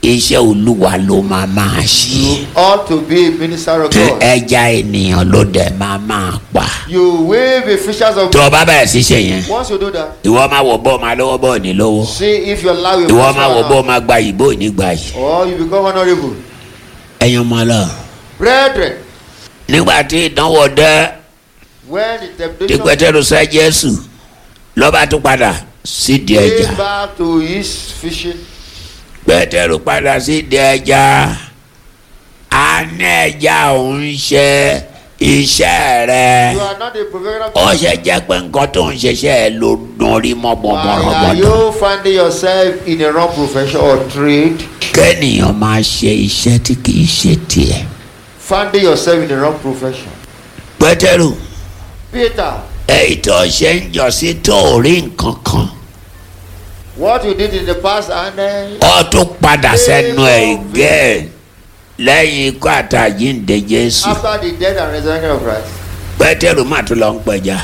iṣẹ́ olúwa ló máa máa ṣe You ought to be a minister of tí God. ẹja ènìyàn ló dẹ̀ máa máa pa You will be fishers of tó o bá bẹ̀rẹ̀ sí ṣe yẹn Once you do that, ìwọ máa wọ bọ́ọ̀ máa lọ́wọ́ bọ́ọ̀ ní lọ́wọ́ see if you allow your ìwọ máa wọ pastor bọ́ọ̀ máa gba ìbò nígbà yìí or you become honorable. ẹ̀yin ọmọ lọ. Brethren, nígbà tí ìdánwò dé when the tí temptation pétérù sẹ́ jésù lọ́ba tún padà sídìí ẹja came back to his fishing, pétérù padà sídìí ẹja a ní ẹja òun ṣe iṣẹ́ rẹ you are not a professional ó ṣe jẹ́ pé nǹkan tó ń ṣiṣẹ́ ẹ ló dùn rí mọ́ Why are bọ́mọ́rọ́bọ́dọ́ you finding yourself in a wrong profession or trade? kẹ́nìyàn máa ṣe iṣẹ́ tí kì í ṣe tiẹ̀ Finding yourself in a wrong profession. pétérù Peter, èyí tó ṣe ń jọ sí tó rí nǹkan kan what you did in the past and then ó tún padà sẹ́nu ẹ̀ gẹ́ẹ̀ lẹ́yìn ikú àtàjíǹde jésù after the death and resurrection of Christ, pétérù má tún lọ ń pẹja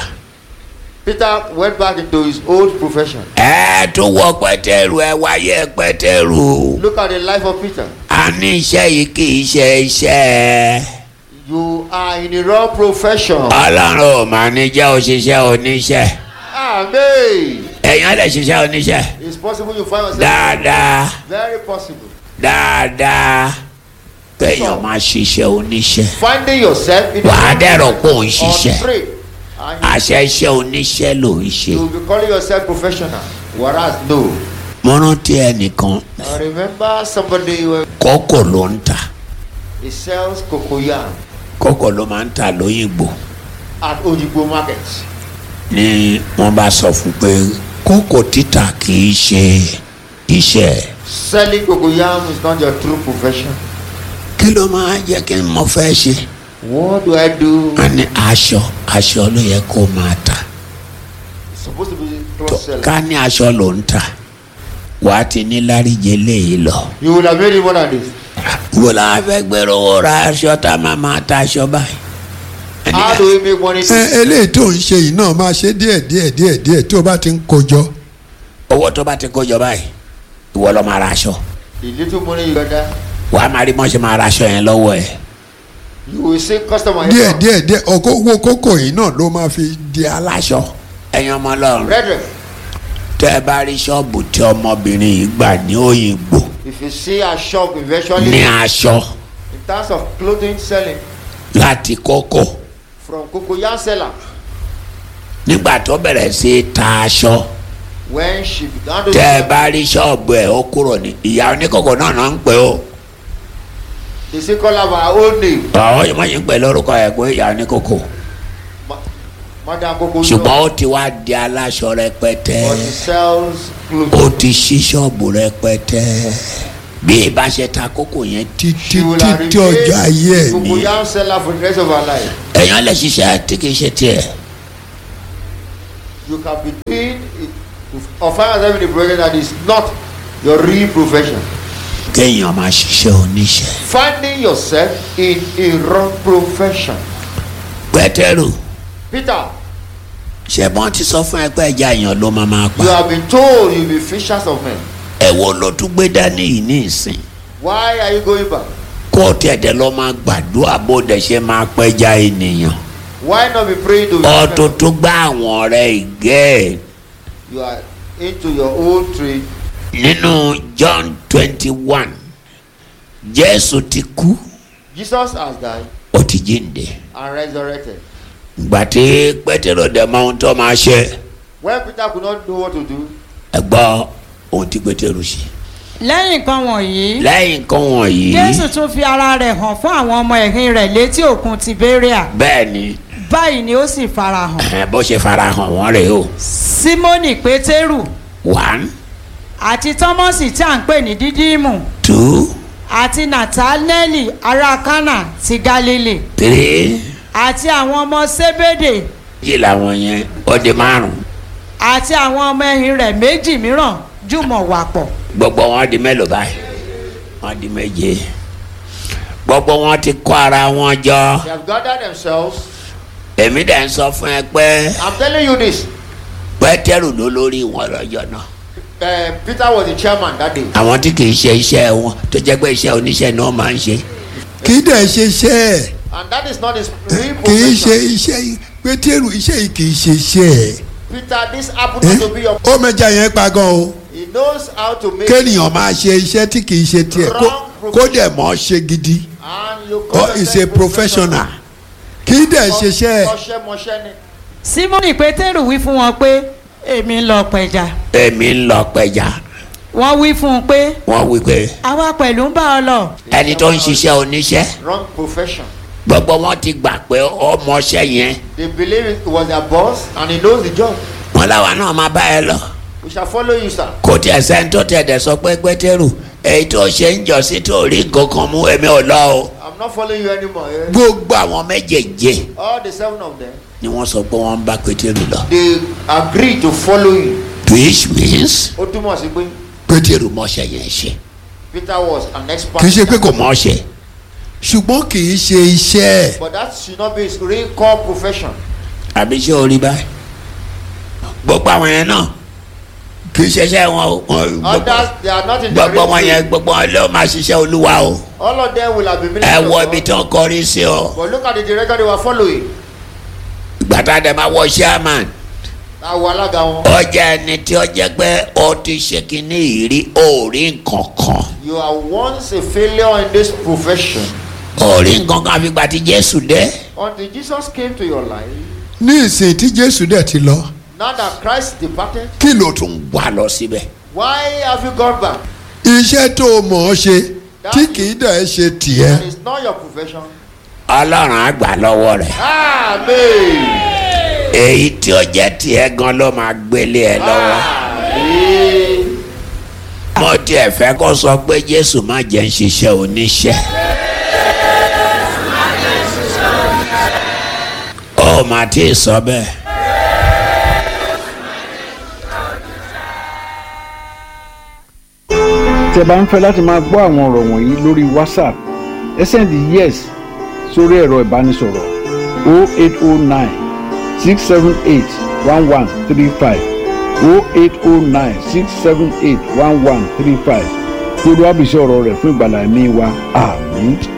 Peter went back into his old profession. ẹ tún wọ pétérù ẹ wáyé pétérù Look at the life of Peter. a ní iṣẹ́ yìí kì í ṣe iṣẹ́ You are in a wrong profession. ọlọ́run ò máa ní jẹ́ òṣìṣẹ́ oníṣẹ́ Amen. èèyàn lè ṣiṣẹ́ oníṣẹ́ It's possible you find yourself. dáadáa Very possible. dáadáa kéèyàn máa ṣiṣẹ́ oníṣẹ́ Finding yourself in wàá dẹ̀rọ̀ pé òun on ṣiṣẹ́ trade. And àṣẹ iṣẹ́ oníṣẹ́ ló ń ṣe. you will be calling yourself professional. Whereas no. mo rántí ẹnìkan I remember somebody who kókò ló ń tà he sells cocoyam kókò ló máa ń tà lóyìnbó at Ojigbo market. ni wọ́n bá sọ fún pé kókò títà kì í ṣe iṣẹ́ ẹ̀. Selling cocoyam is not your true profession. kí ló máa jẹ́ kí n mọ fẹ́ ṣe. What do I do? a ní aṣọ aṣọ ló yẹ kó máa tà It's supposed to be Tó- cross selling. ká ní aṣọ ló ń tà wàá ti ní láríjẹ léyìí lọ. You will have made it more than this. wò la fẹ́ gbèrò owó ra aṣọ tá a máa máa ta aṣọ báyìí. Ẹni- How do we make money? ẹ eléyìí tó ń ṣe yìí náà máa ṣe díẹ̀ díẹ̀ díẹ̀ díẹ̀ tí o bá ti ń kojọ owó tó bá ti kó jọ báyìí ìwọ lọ máa ra aṣọ The little money you gather, wàá máa rí mọ́ṣẹ́ máa ra aṣọ yẹn lọ́wọ́ ẹ̀. you will see customer. díẹ̀ díẹ̀ díẹ̀ ọkọ owó kókò yìí náà ló máa fi di aláṣọ ẹ̀yin ọmọ ọlọ́run Brethren, tẹ́ ẹ bá rí ṣọ́ọ̀bù tí ọmọbìnrin yìí gbà ní òyìnbó if you see a shop eventually ní aṣọ in terms of clothing selling láti kókò from cocoyam seller, nígbà tó bẹ̀rẹ̀ sí í ta aṣọ when she began to tẹ́ ẹ sell, bá rí ṣọ́ọ̀bù ẹ̀ ó kúrò ní ìyá oníkókò náà náà ń pè ó they say call her by her old name, àwọn yìí wọ́n yìí ń pè lórúkọ ẹ̀ pé ìyá oníkókò Ma- Madam Coco. ṣùgbọ́n ó ti wá di aláṣọ rẹpẹtẹ but she sells ó clothing. ti ṣí ṣọ́ọ̀bù rẹpẹtẹ bí ìbá ṣe ta kókò yẹn títí She will have títí ọjọ́ ayé ẹ̀ remained ní cocoyam seller for the rest of her life. èèyàn lè ṣiṣẹ́ tí kì í ṣe tiẹ̀ You can be doing it, or find yourself in a profession that is not your real profession. kéèyàn máa ṣiṣẹ́ oníṣẹ́. Finding yourself in a wrong profession. pẹ́tẹ́rù Peter, ṣẹ̀bọ́n ti sọ fún ẹ pé ẹja èèyàn ló máa máa you pa have been told you'll be fishers of men. ẹ̀wọ̀ ló tún gbé dání yìí ní ìsìn Why are you going back? kó tẹ̀dẹ̀ lọ máa gbàdúrà bó dẹ̀ ṣe máa pẹ́ja ènìyàn Why not be praying to ọtún tún gbá àwọn ọ̀rẹ́ ìgẹ́ ẹ̀ You are into your own trade. nínú John twenty one Jésù ti kú Jesus has died ó ti jíǹde and resurrected. ìgbà tí pẹ́tẹ́rù dẹ̀ mọ ohun tó máa ṣe When Peter could not know what to do, ẹ gbọ́ ohun tí pẹ́tẹ́rù ṣe lẹ́yìn nǹkan wọ̀nyí lẹ́yìn nǹkan wọ̀nyí jésù tún fi ara rẹ̀ hàn fún àwọn ọmọ ẹ̀yìn rẹ̀ létí òkun tiberia bẹ́ẹ̀ ni báyìí ni ó sì farahàn ẹ̀, bó ṣe farahàn wọ́n rèé o símónì pétérù one àti tọ́mọ́sì tí à ń pè ní dídímù two àti nàtánẹ́lì ará kánà ti galilei three àti àwọn ọmọ sébédè yìí làwọn yẹn ó di márùn àti àwọn ọmọ ẹ̀yìn rẹ̀ méjì mìíràn jùmọ̀ wà pọ̀ gbogbo wọn di mélòó báyìí wọn di méje gbogbo wọn ti kó ara wọn jọ they have gathered themselves. èmi dẹ̀ ń sọ fún ẹ pé I'm telling you this. pétérù ló lórí wọn lọ́jọ́ náà uh, Peter was the chairman that day. àwọn tí kì í ṣe iṣẹ́ wọn tó jẹ́ pé iṣẹ́ oníṣẹ́ náà máa ń ṣe kì í dẹ̀ ṣe iṣẹ́ ẹ̀ And that is not his real kì í ṣe profession. iṣẹ́ yìí pétérù iṣẹ́ yìí kì í ṣe iṣẹ́ ẹ̀ Peter, this happened to be your. ó mẹja yẹn pa gan o He knows how to make. kéèyàn máa ṣe iṣẹ́ tí kì í ṣe tiẹ̀ kó- kó dẹ̀ mọ́ ṣe gidi And you ó is a professional kì í dẹ̀ ṣe iṣẹ́ ẹ̀ Ọṣẹ́mọṣẹ́ ni. simoni pétérù wí fún wọn pé èmi ń lọ pẹja èmi ń lọ pẹja wọ́n wí fún un pé wọ́n wí pé àwa pẹ̀lú ń bá ọ lọ ẹni tó ń ṣiṣẹ́ oníṣẹ́ Wrong profession. gbogbo wọn ti gbà pé ọmọọṣẹ́ yẹn They believe it was their boss and he knows the job. wọn làwa náà máa bá ẹ lọ We shall follow you, sir. kò tiẹ̀ sẹ́ni tó tẹ̀ dẹ̀ sọ pé pétérù èyí tó ṣe ń jọ sí tó rí nǹkan kan mú èmi ò lọ o I'm not following you anymore. eh? gbogbo àwọn méjèèjì All the seven of them, ni wọ́n sọ pé wọ́n ń bá pétérù lọ they agree to follow you. which means Ó túmọ̀ sí pé pétérù mọṣẹ́ yẹn ṣe Peter was an expert. kì í ṣe pé kò kò mọṣẹ́ ṣùgbọ́n kì í ṣe iṣẹ́ ẹ̀ But that should not be his real core profession. àbí ṣé o rí báyìí gbogbo àwọn yẹn náà kì í ṣiṣẹ́ wọn o wọn- gbogbo- Others, they are not in the gbogbo wọn real yẹn field. gbogbo wọn ló máa ṣiṣẹ́ olúwa o All of them will have been ẹ ministers. wọ of ibi God. tó ń kọrí sí o But look at the director they were following. ìgbà tá a dẹ̀ máa wọ chairman Àwọn alága wọn. ó jẹ́ ẹni tí ó jẹ́ pé ó ti ṣe kínní ìrí ó rí nǹkan kan You are once a failure in this profession. ó rí nǹkan kan àfìgbà tí jésù dé Until Jesus came to your life, ní ìsìn tí jésù dẹ̀ ti lọ now that Christ departed, kí ló tún wà lọ síbẹ̀ why have you gone back? iṣẹ́ tó o mọ̀ ọ́ ṣe tí kì í dẹ̀ ṣe tiẹ̀ And it's not your profession. ọlọ́run á gbà lọ́wọ́ rẹ̀ Amen. èyí tí ó jẹ́ tiẹ̀ gan ló máa gbélé ẹ lọ́wọ́ Amen. mo tiẹ̀ fẹ́ kó sọ pé jésù má jẹ́ ń ṣiṣẹ́ oníṣẹ́. ó mà tí ì sọ bẹ́ẹ̀. tí ẹ bá ń fẹ́ láti máa gbọ́ àwọn ọ̀rọ̀ wọ̀nyí lórí whatsapp ẹ sẹ́ndì yes sórí ẹ̀rọ ìbánisọ̀rọ̀ 0809 678 1135 0809 678 1135 gbogbo àbísí ọ̀rọ̀ rẹ̀ fún ìgbàlá ẹ̀mí wa àmín.